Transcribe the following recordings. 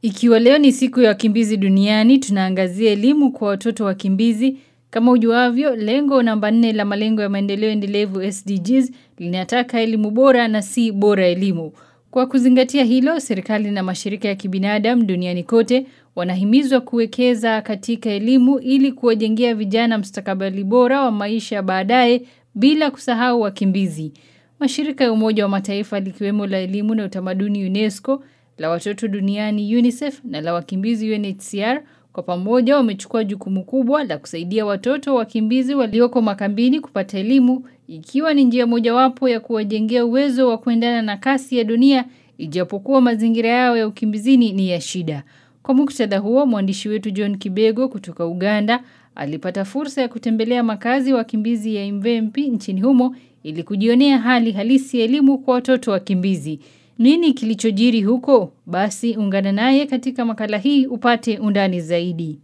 Ikiwa leo ni siku ya wakimbizi duniani, tunaangazia elimu kwa watoto wakimbizi. Kama ujuavyo, lengo namba nne la malengo ya maendeleo endelevu SDGs linataka elimu bora na si bora elimu. Kwa kuzingatia hilo, serikali na mashirika ya kibinadamu duniani kote wanahimizwa kuwekeza katika elimu ili kuwajengea vijana mstakabali bora wa maisha baadaye bila kusahau wakimbizi. Mashirika ya Umoja wa Mataifa likiwemo la elimu na utamaduni UNESCO, la watoto duniani UNICEF na la wakimbizi UNHCR kwa pamoja wamechukua jukumu kubwa la kusaidia watoto wakimbizi walioko makambini kupata elimu ikiwa ni njia mojawapo ya kuwajengea uwezo wa kuendana na kasi ya dunia ijapokuwa mazingira yao ya ukimbizini ni ya shida. Kwa muktadha huo, mwandishi wetu John Kibego kutoka Uganda alipata fursa ya kutembelea makazi ya wakimbizi ya Imvempi nchini humo ili kujionea hali halisi ya elimu kwa watoto wakimbizi. Nini kilichojiri huko? Basi ungana naye katika makala hii upate undani zaidi.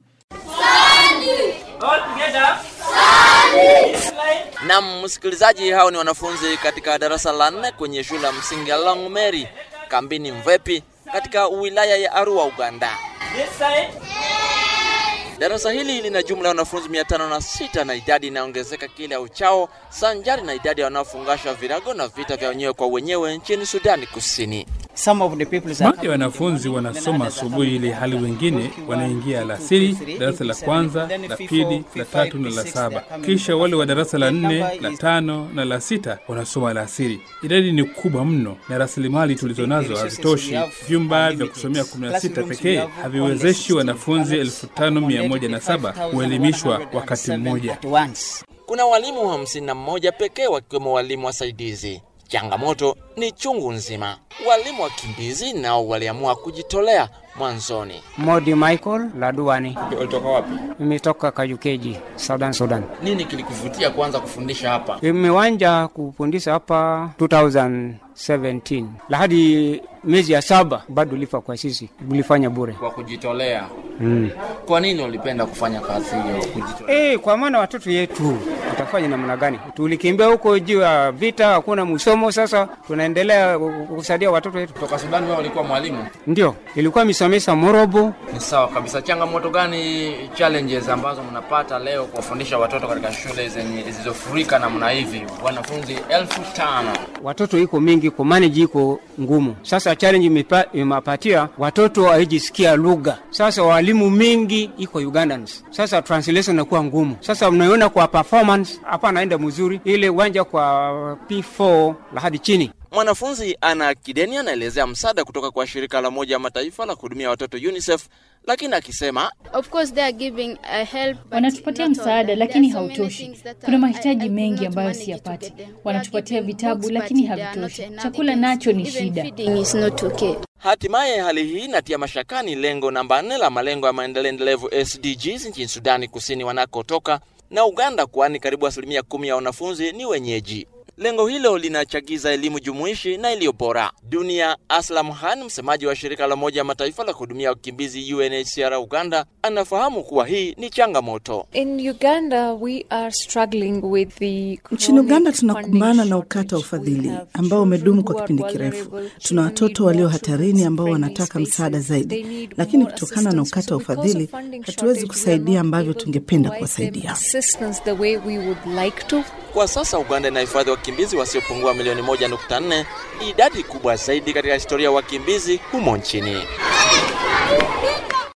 Nam msikilizaji, hao ni wanafunzi katika darasa la nne kwenye shule ya msingi ya Langmeri kambini Mvepi katika wilaya ya Arua, Uganda. Darasa hili lina jumla ya wanafunzi mia tano na sita na idadi inaongezeka kila uchao, sanjari na idadi ya wanaofungasha virago na vita vya wenyewe kwa wenyewe nchini Sudani Kusini. Baadhi ya wanafunzi wanasoma asubuhi ili hali wengine wanaingia alasiri, darasa la kwanza, la pili, la tatu na la saba. Kisha wale wa darasa la nne, la tano na la sita wanasoma alasiri. Idadi ni kubwa mno na rasilimali tulizonazo hazitoshi. Vyumba vya kusomea 16 pekee haviwezeshi wanafunzi 5107 kuelimishwa wakati mmoja. Kuna walimu hamsini na mmoja pekee wakiwemo walimu wasaidizi. Changamoto ni chungu nzima. Walimu wakimbizi nao waliamua kujitolea mwanzoni. Modi Michael Laduani. Ulitoka wapi? Nimetoka Kajukeji, Southern Sudan. Nini kilikuvutia kuanza kufundisha hapa? Nimewanja kufundisha hapa 2017 la hadi miezi ya saba bado lifa kwa sisi ulifanya bure. Kwa kujitolea. Mm. Kwa nini ulipenda kufanya kazi hiyo kujitolea? Eh, kwa maana watoto yetu utafanya namna gani? Tulikimbia huko juu ya vita, hakuna msomo. Sasa tunaendelea kusaidia watoto wetu. Kutoka Sudani wewe ulikuwa mwalimu? Ndio, ilikuwa misomesa Morobo. Ni sawa kabisa. Changamoto gani, challenges ambazo mnapata leo kuwafundisha watoto katika shule zenye zilizofurika namna hivi, wanafunzi elfu tano? Watoto iko mingi, ku manage iko ngumu. Sasa challenge imepatia watoto haijisikia lugha. Sasa walimu mingi iko Ugandans. Sasa translation inakuwa ngumu. Sasa mnaona kwa performance hapa naenda mzuri, ile uwanja kwa P4 la hadi chini Mwanafunzi Ana Kideni anaelezea msaada kutoka kwa shirika la Umoja wa Mataifa la kuhudumia watoto UNICEF, lakini akisema Of course they are giving a help, but Wanatupatia not all. msaada There lakini are so many hautoshi. things that Kuna I- mahitaji I could mengi not ambayo manage to siyapati. get them. They are Wanatupatia giving vitabu books, lakini but they are havitoshi. not enough. Chakula Even- nacho ni even shida. feeding is not okay. hatimaye hali hii inatia mashakani lengo namba nne la malengo ya maendeleo endelevu SDGs nchini Sudani Kusini wanakotoka na Uganda, kwani karibu asilimia kumi ya wanafunzi ni wenyeji. Lengo hilo linachagiza elimu jumuishi na iliyo bora. Dunia Aslam Khan, msemaji wa shirika la Umoja wa Mataifa la kuhudumia wakimbizi UNHCR Uganda, anafahamu kuwa hii ni changamoto. In Uganda, we are struggling with the Nchini Uganda chronic tunakumbana funding na ukata wa shortage. We ufadhili have ambao umedumu kwa children kipindi who are kirefu. vulnerable, Tuna children watoto need walio more hatarini ambao children-friendly wanataka msaada spaces. They zaidi, need lakini more kutokana na assistance. ukata wa So because ufadhili of funding hatuwezi shortage, we are kusaidia not ambavyo able to tungependa provide them kuwasaidia. assistance the way we would like to. Kwa sasa Uganda inahifadhi wakimbizi wasiopungua milioni moja nukta nne, idadi kubwa zaidi katika historia ya wakimbizi humo nchini.